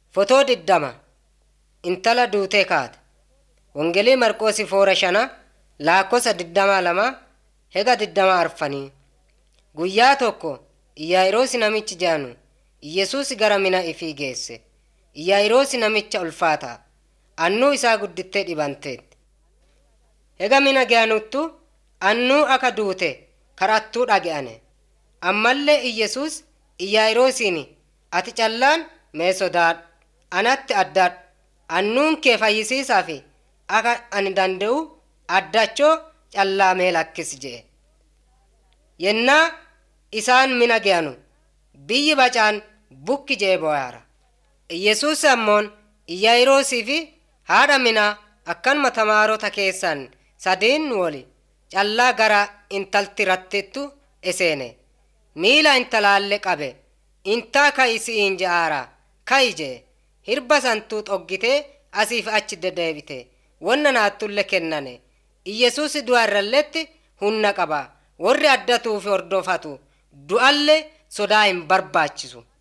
Fotoo diddama intala duutee kaate. Wangeelii Marqoosi foora shana laakkosa diddama lama hega diddama arfanii. Guyyaa tokko Iyyaairoosi namichi jaanu Iyesuus gara mina ifii geesse. Iyyaa'iroosi namicha ulfaataa. Annuu isaa guddittee dhibanteetti. Hega mina ge'anuttu annuu akka duute karattuu dhage'ane. Ammallee Iyesuus Iyyaa'iroosiin ati callaan mee sodaadhu anatti addaadhu annuun kee fayyisiisaa fi akka ani danda'u addachoo callaa mee lakkis je'e. Yennaa isaan mina ge'anu biyyi bacaan bukki je'e boo'aara. Iyesuus ammoon Iyyaa'iroosii fi haadha minaa akkanuma tamaarota keessan sadiin woli callaa gara intalti rattittu eseene. Miila intalaalle qabe intaa ka'i si'iin je'aara ka'i je'e. Hirba santuu xoggitee asiif achi deddeebite. Wonna naattulle kennane. Iyesuus du'a irralletti humna qaba. Warri addatuu fi hordofatu du'allee sodaa hin barbaachisu.